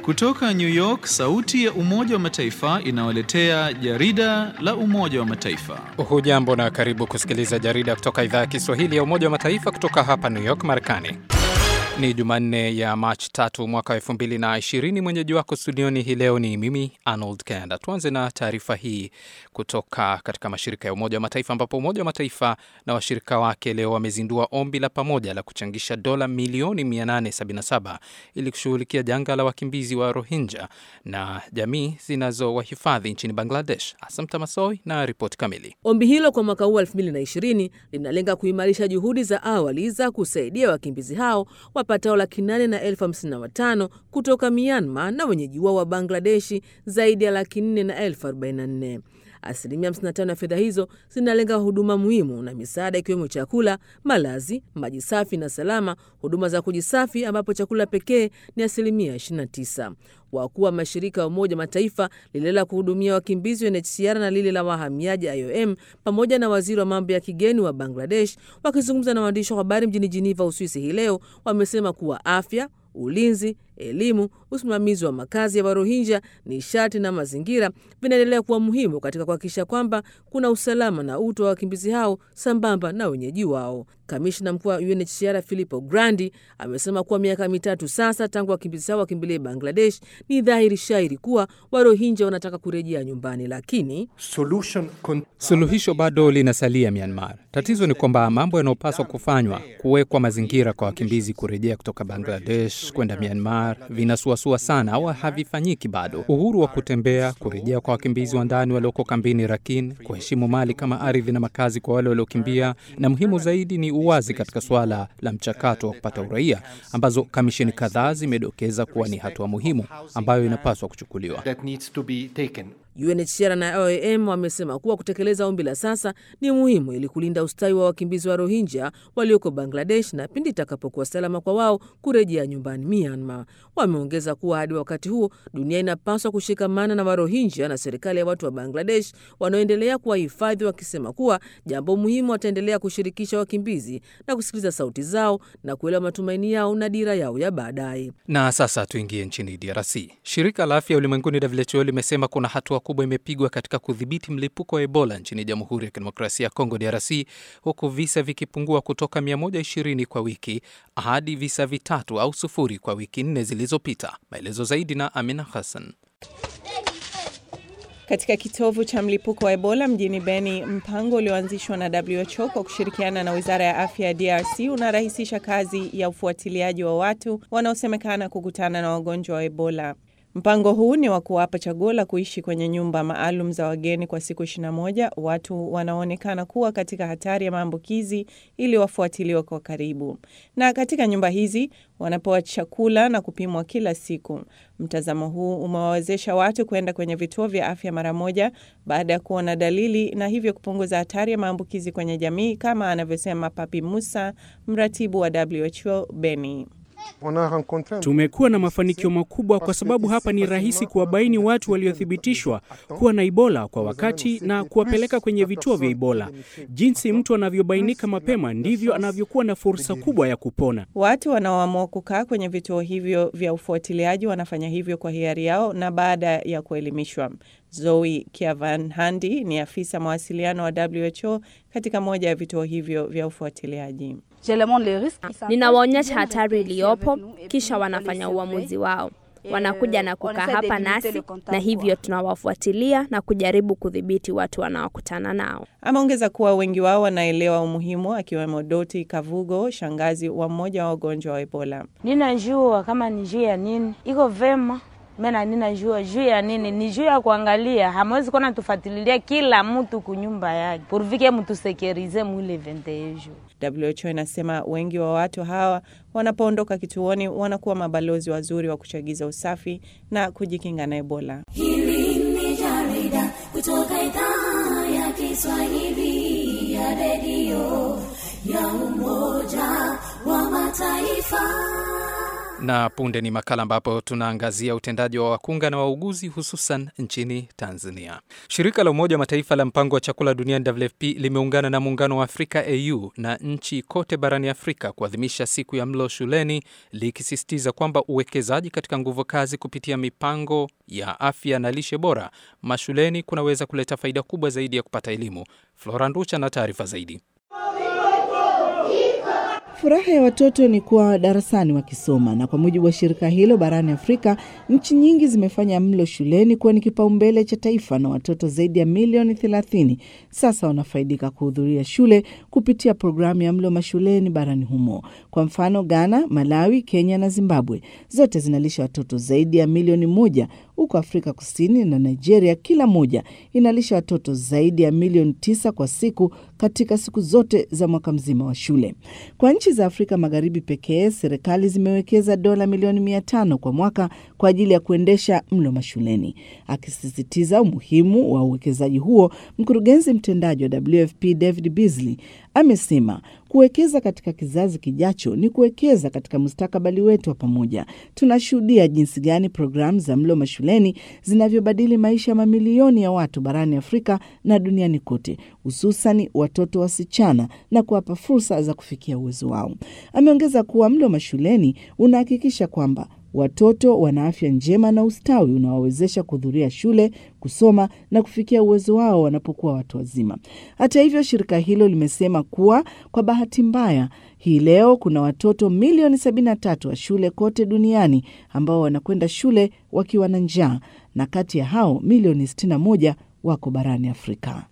Kutoka New York, sauti ya Umoja wa Mataifa inawaletea jarida la Umoja wa Mataifa. Hujambo na karibu kusikiliza jarida kutoka idhaa ya Kiswahili ya Umoja wa Mataifa kutoka hapa New York, Marekani. Ni Jumanne ya Machi tatu mwaka wa elfu mbili na ishirini. Mwenyeji wako studioni hii leo ni mimi Arnold Kanda. Tuanze na taarifa hii kutoka katika mashirika ya Umoja wa Mataifa, ambapo Umoja wa Mataifa na washirika wake leo wamezindua ombi la pamoja la kuchangisha dola milioni 877 ili kushughulikia janga la wakimbizi wa Rohingya na jamii zinazowahifadhi nchini Bangladesh. Asamta Masoi na ripoti kamili. Ombi hilo kwa mwaka huu 2020 linalenga kuimarisha juhudi za awali za kusaidia wakimbizi hao wapatao laki nane na elfu hamsini na watano kutoka Myanmar na wenyeji wao wa Bangladeshi zaidi ya laki nne na elfu arobaini na nne. Asilimia 55 ya fedha hizo zinalenga huduma muhimu na misaada ikiwemo chakula, malazi, maji safi na salama, huduma za kujisafi ambapo chakula pekee ni asilimia 29. Wakuu wa mashirika ya Umoja Mataifa, lile la kuhudumia wakimbizi UNHCR na lile la wahamiaji IOM, pamoja na waziri wa mambo ya kigeni wa Bangladesh, wakizungumza na waandishi wa habari mjini Jiniva, Uswisi hii leo, wamesema kuwa afya ulinzi, elimu, usimamizi wa makazi ya Warohinja, nishati na mazingira vinaendelea kuwa muhimu katika kuhakikisha kwamba kuna usalama na utu wa wakimbizi hao sambamba na wenyeji wao. Kamishna mkuu wa UNHCR Filippo Grandi amesema kuwa miaka mitatu sasa tangu wakimbizi hao wakimbilie Bangladesh, ni dhahiri shairi kuwa Warohinja wanataka kurejea nyumbani, lakini suluhisho bado linasalia Myanmar. Tatizo ni kwamba mambo yanayopaswa kufanywa, kuwekwa mazingira kwa wakimbizi kurejea kutoka Bangladesh kwenda Myanmar vinasuasua sana au havifanyiki bado. Uhuru wa kutembea, kurejea kwa wakimbizi wa ndani walioko kambini Rakhine, kuheshimu mali kama ardhi na makazi kwa wale waliokimbia, na muhimu zaidi ni uwazi katika suala la mchakato wa kupata uraia, ambazo kamisheni kadhaa zimedokeza kuwa ni hatua muhimu ambayo inapaswa kuchukuliwa. UNHCR na IOM wamesema kuwa kutekeleza ombi la sasa ni muhimu ili kulinda ustawi wa wakimbizi wa Rohingya walioko Bangladesh na pindi itakapokuwa salama kwa wao kurejea nyumbani Myanmar. Wameongeza kuwa hadi wakati huo dunia inapaswa kushikamana na Warohingya na serikali ya watu wa Bangladesh wanaoendelea kuwahifadhi, wakisema kuwa jambo muhimu, wataendelea kushirikisha wakimbizi na kusikiliza sauti zao na kuelewa matumaini yao na dira yao ya baadaye. Na sasa tuingie nchini DRC. Shirika la Afya Ulimwenguni WHO limesema kuna hatua kubwa imepigwa katika kudhibiti mlipuko wa Ebola nchini Jamhuri ya Kidemokrasia ya Kongo DRC, huku visa vikipungua kutoka 120 kwa wiki hadi visa vitatu au sufuri kwa wiki nne zilizopita. Maelezo zaidi na Amina Hassan. Katika kitovu cha mlipuko wa Ebola mjini Beni, mpango ulioanzishwa na WHO kwa kushirikiana na Wizara ya Afya ya DRC unarahisisha kazi ya ufuatiliaji wa watu wanaosemekana kukutana na wagonjwa wa Ebola. Mpango huu ni wa kuwapa chaguo la kuishi kwenye nyumba maalum za wageni kwa siku 21 watu wanaoonekana kuwa katika hatari ya maambukizi ili wafuatiliwe kwa karibu. Na katika nyumba hizi wanapewa chakula na kupimwa kila siku. Mtazamo huu umewawezesha watu kwenda kwenye vituo vya afya mara moja baada ya kuona dalili na hivyo kupunguza hatari ya maambukizi kwenye jamii, kama anavyosema Papi Musa, mratibu wa WHO Beni. Tumekuwa na mafanikio makubwa kwa sababu hapa ni rahisi kuwabaini watu waliothibitishwa kuwa na Ebola kwa wakati na kuwapeleka kwenye vituo vya Ebola. Jinsi mtu anavyobainika mapema ndivyo anavyokuwa na fursa kubwa ya kupona. Watu wanaoamua kukaa kwenye vituo hivyo vya ufuatiliaji wanafanya hivyo kwa hiari yao na baada ya kuelimishwa. Zoe Kiavanhandi ni afisa mawasiliano wa WHO katika moja ya vituo hivyo vya ufuatiliaji. Ninawaonyesha hatari iliyopo, kisha wanafanya uamuzi wao. Wanakuja na kukaa hapa nasi, na hivyo tunawafuatilia na kujaribu kudhibiti watu wanaokutana nao. Ameongeza kuwa wengi wao wanaelewa umuhimu, akiwemo Doti Kavugo, shangazi wa mmoja wa wagonjwa wa Ebola. Ninajua kama ni juu ya nini iko vema mena ninajua juu ya nini, ni juu ya kuangalia. Hamwezi kuona tufatililia kila mtu kunyumba yake purvike mtusekerize mwile ventejo. WHO inasema wengi wa watu hawa wanapoondoka kituoni wanakuwa mabalozi wazuri wa kuchagiza usafi na kujikinga na Ebola. Hili ni jarida kutoka idhaa ya Kiswahili ya redio ya Umoja wa Mataifa. Na punde ni makala ambapo tunaangazia utendaji wa wakunga na wauguzi hususan nchini Tanzania. Shirika la Umoja wa Mataifa la Mpango wa Chakula Duniani WFP limeungana na Muungano wa Afrika AU na nchi kote barani Afrika kuadhimisha siku ya mlo shuleni, likisisitiza kwamba uwekezaji katika nguvu kazi kupitia mipango ya afya na lishe bora mashuleni kunaweza kuleta faida kubwa zaidi ya kupata elimu. Flora Nducha na taarifa zaidi. Furaha ya watoto ni kuwa darasani wakisoma, na kwa mujibu wa shirika hilo barani Afrika, nchi nyingi zimefanya mlo shuleni kuwa ni kipaumbele cha taifa, na watoto zaidi ya milioni 30 sasa wanafaidika kuhudhuria shule kupitia programu ya mlo mashuleni barani humo. Kwa mfano, Ghana, Malawi, Kenya na Zimbabwe zote zinalisha watoto zaidi ya milioni moja huko Afrika Kusini na Nigeria kila moja inalisha watoto zaidi ya milioni tisa kwa siku katika siku zote za mwaka mzima wa shule. Kwa nchi za Afrika Magharibi pekee, serikali zimewekeza dola milioni mia tano kwa mwaka kwa ajili ya kuendesha mlo mashuleni. Akisisitiza umuhimu wa uwekezaji huo, mkurugenzi mtendaji wa WFP David Beasley amesema kuwekeza katika kizazi kijacho ni kuwekeza katika mustakabali wetu wa pamoja. Tunashuhudia jinsi gani programu za mlo mashuleni zinavyobadili maisha ya mamilioni ya watu barani Afrika na duniani kote, hususani watoto wasichana na kuwapa fursa za kufikia uwezo wao. Ameongeza kuwa mlo mashuleni unahakikisha kwamba watoto wana afya njema na ustawi unaowawezesha kuhudhuria shule, kusoma na kufikia uwezo wao wanapokuwa watu wazima. Hata hivyo, shirika hilo limesema kuwa kwa bahati mbaya, hii leo kuna watoto milioni 73 wa shule kote duniani ambao wanakwenda shule wakiwa na njaa, na kati ya hao milioni 61 wako barani Afrika.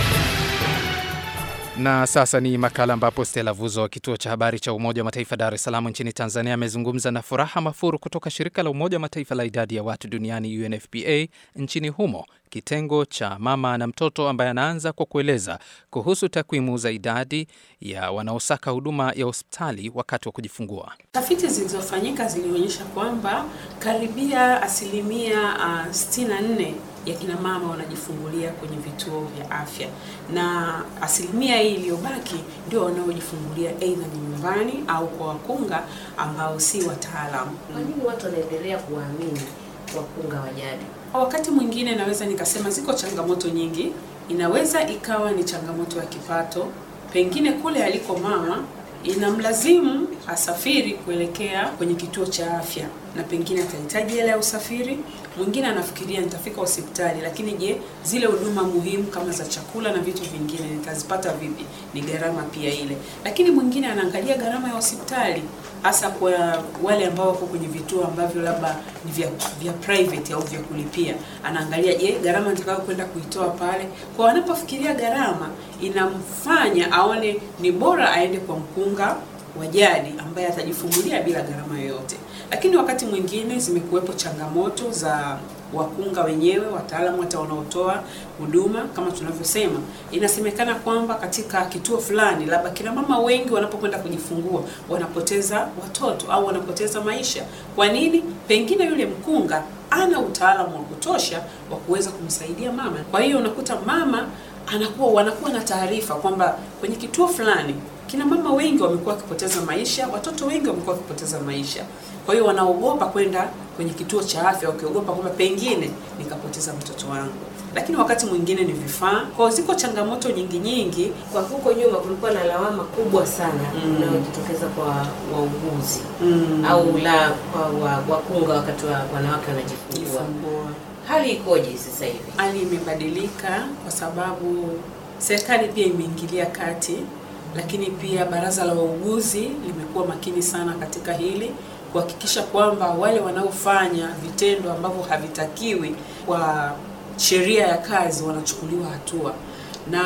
Na sasa ni makala ambapo Stella Vuzo wa kituo cha habari cha Umoja wa Mataifa Dar es Salaam nchini Tanzania amezungumza na Furaha Mafuru kutoka shirika la Umoja wa Mataifa la idadi ya watu duniani UNFPA nchini humo kitengo cha mama na mtoto, ambaye anaanza kwa kueleza kuhusu takwimu za idadi ya wanaosaka huduma ya hospitali wakati wa kujifungua. Tafiti zilizofanyika zilionyesha kwamba karibia asilimia uh, 64 ya kina mama wanajifungulia kwenye vituo vya afya na asilimia hii iliyobaki ndio wanaojifungulia aidha ni nyumbani au kwa wakunga ambao si wataalamu. Kwa nini watu wanaendelea kuwaamini wakunga wa jadi? Wakati mwingine naweza nikasema ziko changamoto nyingi. Inaweza ikawa ni changamoto ya kipato, pengine kule aliko mama inamlazimu asafiri kuelekea kwenye kituo cha afya na pengine atahitaji hela ya usafiri. Mwingine anafikiria nitafika hospitali, lakini je, zile huduma muhimu kama za chakula na vitu vingine nitazipata vipi? Ni gharama pia ile. Lakini mwingine anaangalia gharama ya hospitali, hasa kwa wale ambao wako kwenye vituo ambavyo labda ni vya, vya private au vya kulipia. Anaangalia je, gharama nitakayo kwenda kuitoa pale. Kwa wanapofikiria gharama, inamfanya aone ni bora aende kwa mkunga wa jadi ambaye atajifungulia bila gharama yoyote. Lakini wakati mwingine zimekuwepo changamoto za wakunga wenyewe, wataalamu hata wanaotoa huduma. Kama tunavyosema, inasemekana kwamba katika kituo fulani, labda kina mama wengi wanapokwenda kujifungua wanapoteza watoto au wanapoteza maisha. Kwa nini? Pengine yule mkunga ana utaalamu wa kutosha wa kuweza kumsaidia mama. Kwa hiyo unakuta mama anakuwa wanakuwa na taarifa kwamba kwenye kituo fulani kina mama wengi wamekuwa wakipoteza maisha, watoto wengi wamekuwa wakipoteza maisha. Kwa hiyo wanaogopa kwenda kwenye kituo cha afya, wakiogopa kwamba pengine nikapoteza mtoto wangu. Lakini wakati mwingine ni vifaa. Kwa hiyo ziko changamoto nyingi nyingi. Kwa huko nyuma kulikuwa na lawama kubwa sana inayojitokeza mm. kwa wauguzi mm. au la kwa wakunga wakati wa wanawake wanajifungua. Hali ikoje sasa hivi? Hali imebadilika kwa sababu serikali pia imeingilia kati lakini pia baraza la wauguzi limekuwa makini sana katika hili kuhakikisha kwamba wale wanaofanya vitendo ambavyo havitakiwi kwa sheria ya kazi wanachukuliwa hatua, na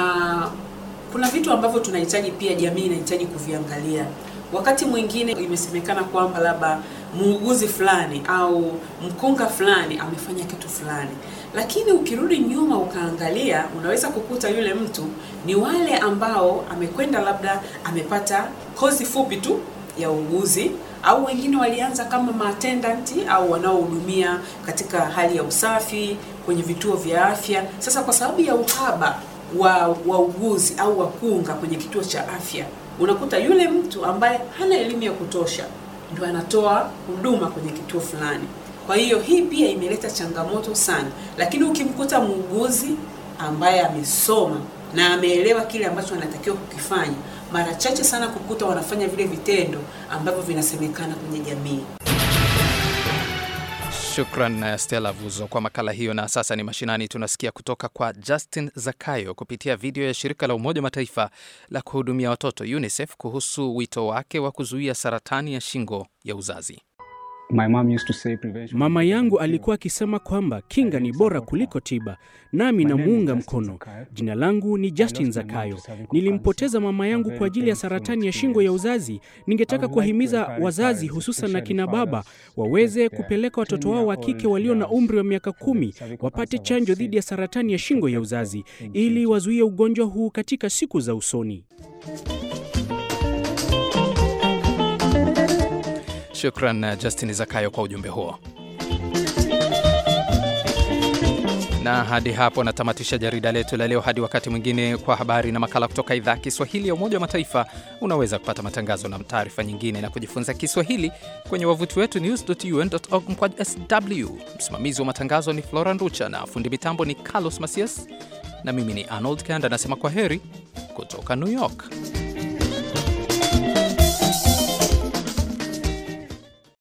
kuna vitu ambavyo tunahitaji pia, jamii inahitaji kuviangalia. Wakati mwingine imesemekana kwamba labda muuguzi fulani au mkunga fulani amefanya kitu fulani, lakini ukirudi nyuma ukaangalia, unaweza kukuta yule mtu ni wale ambao amekwenda labda amepata kozi fupi tu ya uuguzi, au wengine walianza kama maatendanti au wanaohudumia katika hali ya usafi kwenye vituo vya afya. Sasa kwa sababu ya uhaba wa wauguzi au wakunga kwenye kituo cha afya, unakuta yule mtu ambaye hana elimu ya kutosha ndio anatoa huduma kwenye kituo fulani. Kwa hiyo hii pia imeleta changamoto sana, lakini ukimkuta muuguzi ambaye amesoma na ameelewa kile ambacho anatakiwa kukifanya, mara chache sana kukuta wanafanya vile vitendo ambavyo vinasemekana kwenye jamii. Shukran Stella Vuzo kwa makala hiyo. Na sasa ni mashinani, tunasikia kutoka kwa Justin Zakayo kupitia video ya shirika la Umoja wa Mataifa la kuhudumia watoto UNICEF kuhusu wito wake wa kuzuia saratani ya shingo ya uzazi. My mom used to say prevention. Mama yangu alikuwa akisema kwamba kinga ni bora kuliko tiba, nami namuunga mkono. Jina langu ni Justin Zakayo. Nilimpoteza mama yangu kwa ajili ya saratani ya shingo ya uzazi. Ningetaka kuwahimiza wazazi, hususan na kina baba, waweze kupeleka watoto wao wa kike walio na umri wa miaka kumi wapate chanjo dhidi ya saratani ya shingo ya uzazi ili wazuie ugonjwa huu katika siku za usoni. Shukran Justin Zakayo kwa ujumbe huo. Na hadi hapo natamatisha jarida letu la leo. Hadi wakati mwingine, kwa habari na makala kutoka idhaa Kiswahili ya Umoja wa Mataifa. Unaweza kupata matangazo na taarifa nyingine na kujifunza Kiswahili kwenye wavuti wetu news.un.org mkwaju sw. Msimamizi wa matangazo ni Flora Nducha na fundi mitambo ni Carlos Masias, na mimi ni Arnold Kanda, anasema kwa heri kutoka New York.